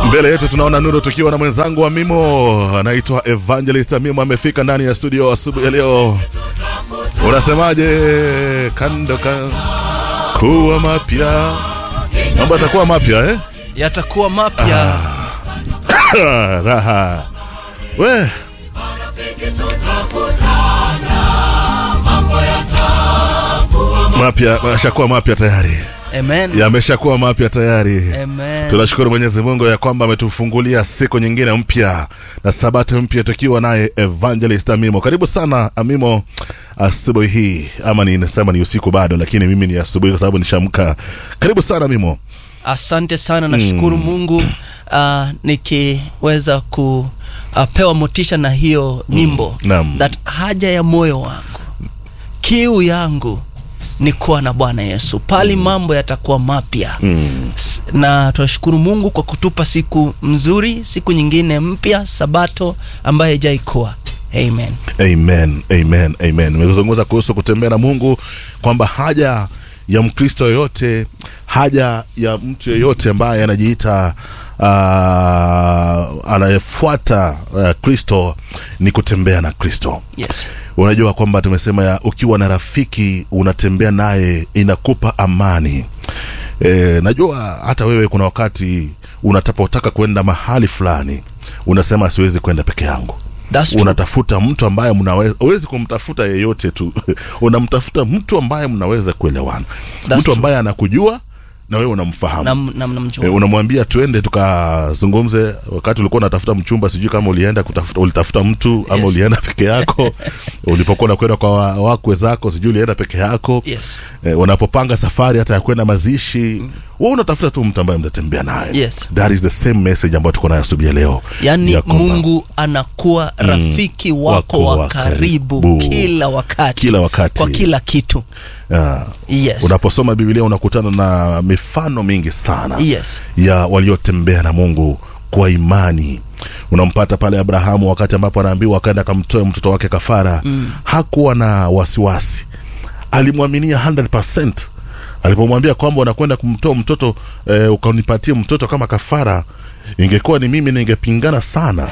Mbele yetu tunaona nuru tukiwa na mwenzangu wa Mimo anaitwa Evangelist Mimo amefika ndani ya studio asubuhi ya leo. Unasemaje? Kando ka kuwa mapya, mambo yatakuwa mapya eh? yatakuwa mapya Raha we mapya yashakuwa mapya tayari, amen yameshakuwa mapya tayari. amen Tunashukuru Mwenyezi Mungu ya kwamba ametufungulia siku nyingine mpya na sabato mpya tukiwa naye Evangelist Amimo. Karibu sana Amimo asubuhi hii, ama ni nasema ni usiku bado, lakini mimi ni asubuhi kwa sababu nishamka. Karibu sana Amimo. asante sana nashukuru mungu uh, nikiweza kupewa motisha na hiyo nyimbo Naam. that haja ya moyo wangu kiu yangu ni kuwa na bwana yesu pali mambo yatakuwa mapya Mm. S- na tunashukuru mungu kwa kutupa siku mzuri siku nyingine mpya sabato ambayo haijaikuwa amen Amen, amen, amen. Nimezungumza kuhusu kutembea na Mungu kwamba haja ya Mkristo yoyote, haja ya mtu yeyote ambaye anajiita uh, anayefuata uh, Kristo ni kutembea na Kristo. yes Unajua kwamba tumesema ya ukiwa na rafiki unatembea naye inakupa amani. E, najua hata wewe kuna wakati unatapotaka kwenda mahali fulani unasema siwezi kwenda peke yangu That's true. unatafuta mtu ambaye mnaweza huwezi kumtafuta yeyote tu unamtafuta mtu ambaye mnaweza kuelewana That's mtu true. ambaye anakujua na wewe unamfahamu Nam- nam- namjua. E, unamwambia tuende tukazungumze wakati ulikuwa unatafuta mchumba sijui kama ulienda kutafuta ulitafuta mtu ama Yes. ulienda peke yako ulipokuwa unakwenda kwa wa- wakwe zako sijui ulienda peke yako Yes. e, unapopanga safari hata ya kwenda mazishi mm. wewe unatafuta tu mtu ambaye mtatembea naye Yes. that is the same message ambayo tuko nayo asubuhi ya leo yaani Ya kwamba mungu anakuwa rafiki wako, wako wa wa karibu karibu. kila wakati kila wakati kwa kila kitu Ah. yes. unaposoma biblia unakutana na mifano mingi sana Yes. ya waliotembea na mungu kwa imani unampata pale abrahamu wakati ambapo anaambiwa akaenda akamtoe mtoto wake kafara mm. hakuwa na wasiwasi alimwaminia 100 alipomwambia kwamba unakwenda kumtoa mtoto eh, ukanipatie mtoto kama kafara ingekuwa ni mimi ningepingana sana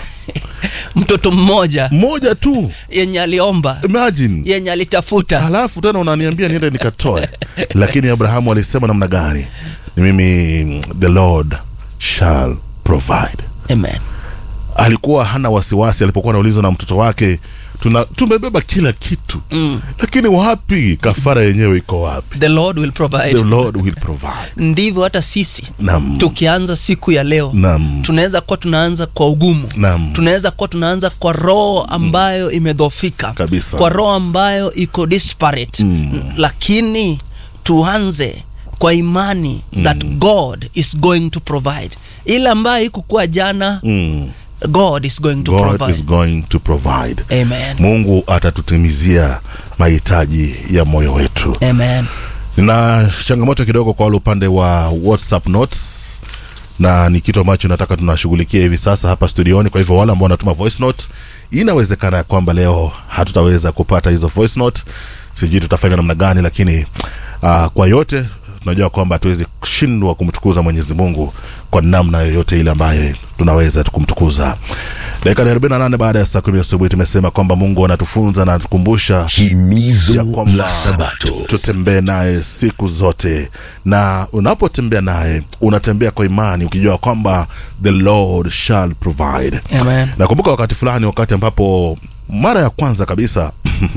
mtoto mmoja mmoja tu yenye aliomba imagine yenye alitafuta halafu tena unaniambia niende nikatoe lakini abrahamu alisema namna gani ni mimi the lord shall provide amen alikuwa hana wasiwasi alipokuwa anaulizwa na mtoto wake tuna, tumebeba kila kitu mm. lakini wapi kafara yenyewe iko wapi the lord will provide the lord will provide ndivyo hata sisi nam tukianza siku ya leo nam tunaweza kuwa tunaanza kwa ugumu nam tunaweza kuwa tunaanza kwa roho ambayo imedhofika Kabisa. kwa roho ambayo iko disparate Mm. lakini tuanze kwa imani that god is going to provide ile ambayo ikukuwa jana mm. god is going to god provide is going to provide amen mungu atatutimizia mahitaji ya moyo wetu amen nina changamoto kidogo kwa wale upande wa whatsapp notes na ni kitu ambacho nataka tunashughulikia hivi sasa hapa studioni kwa hivyo wale ambao wanatuma voice note inawezekana ya kwamba leo hatutaweza kupata hizo voice note sijui tutafanya namna gani lakini uh, kwa yote tunajua kwamba hatuwezi kushindwa kumtukuza mwenyezi mungu kwa namna yoyote ile ambaye tunaweza kumtukuza dakika ni 48 baada ya saa kumi asubuhi tumesema kwamba mungu anatufunza na anatukumbusha himizo ya kwamba la sabato tutembee naye siku zote na unapotembea naye unatembea kwa imani ukijua kwamba the lord shall provide amen nakumbuka wakati fulani wakati ambapo mara ya kwanza kabisa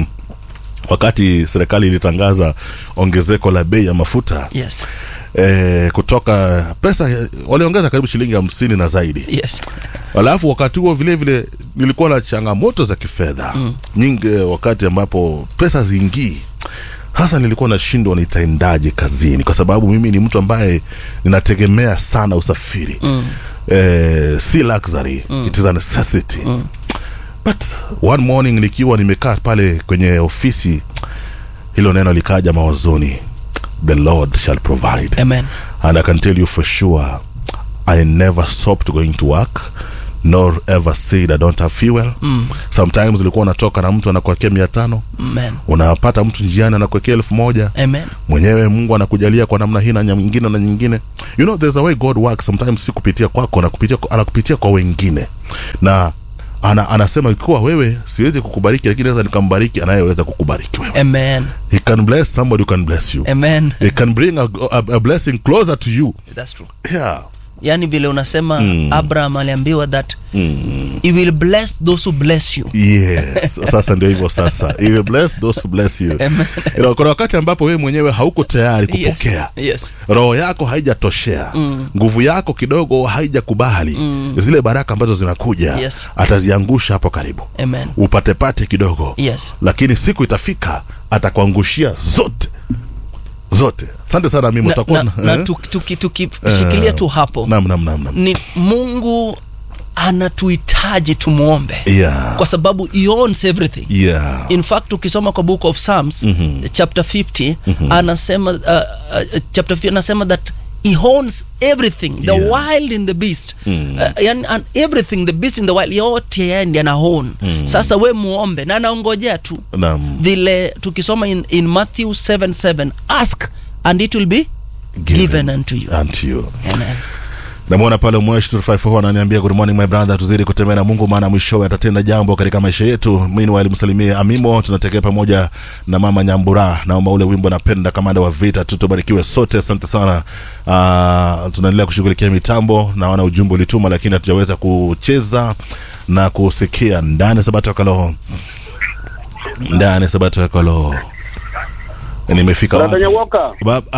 wakati serikali ilitangaza ongezeko la bei ya mafuta yes eh, kutoka pesa waliongeza karibu shilingi hamsini na zaidi yes alafu wakati huo vile vile nilikuwa na changamoto za kifedha mm. nyingi wakati ambapo pesa ziingii hasa nilikuwa nashindwa nitaendaje kazini kwa sababu mimi ni mtu ambaye ninategemea sana usafiri mm. eh, si luxury mm. it is a necessity mm. but one morning nikiwa nimekaa pale kwenye ofisi hilo neno likaja mawazoni the lord shall provide amen and I can tell you for sure, I never stopped going to work nor ever said I don't have fuel mm. sometimes ulikuwa unatoka na mtu anakuwekea mia tano Amen. unapata mtu njiani anakuwekea elfu moja Amen. mwenyewe mungu anakujalia kwa namna hii na nyingine na nyingine you know there's a way god works sometimes si kupitia kwako anakupitia, anakupitia kwa wengine na ana, anasema ikiwa wewe siwezi kukubariki lakini naweza nikambariki anayeweza kukubariki wewe Amen. he can bless somebody who can bless you Amen. he can bring a, a, a blessing closer to you That's true. yeah Yaani vile unasema Mm. Abraham aliambiwa that mm. he will bless those who bless you. yes sasa ndio hivyo sasa he will bless those who bless you Amen. you know, kuna wakati ambapo wewe mwenyewe hauko tayari kupokea Yes. Yes. roho yako haijatoshea Mm. nguvu yako kidogo haijakubali Mm. zile baraka ambazo zinakuja Yes. ataziangusha hapo karibu Amen. upatepate kidogo Yes. lakini siku itafika atakuangushia zote zote asante sana mimi Na, utakuwa na, na tuki- tuki- tukishikilia tu hapo nam nam nam nam ni Mungu anatuhitaji tumwombe yeah kwa sababu he owns everything yeah in fact ukisoma kwa book of psalms Mhm. chapter 50 anasema uh, uh, chapter 50 anasema that he owns everything the Yeah. wild in the beast Mm. uh, and, and everything the beast in the wild yote yeye ndiye ana own sasa we muombe na anaongojea tu nam vile tukisoma in, in matthew 7 7 ask and it will be given, unto you unto you Amen. namwona pale mwesh 254 ananiambia good morning my brother tuzidi kutembea na mungu maana mwishowe atatenda jambo katika maisha yetu meanwhile msalimie amimo tunatekea pamoja na mama nyambura naomba ule wimbo napenda kamanda wa vita tutubarikiwe sote asante sana uh, tunaendelea kushughulikia mitambo naona ujumbe ulituma lakini hatujaweza kucheza na kusikia ndani ya sabato ya kaloho ndani ya sabato ya kaloho nimefika Brother wapi Nyawoka. Bab-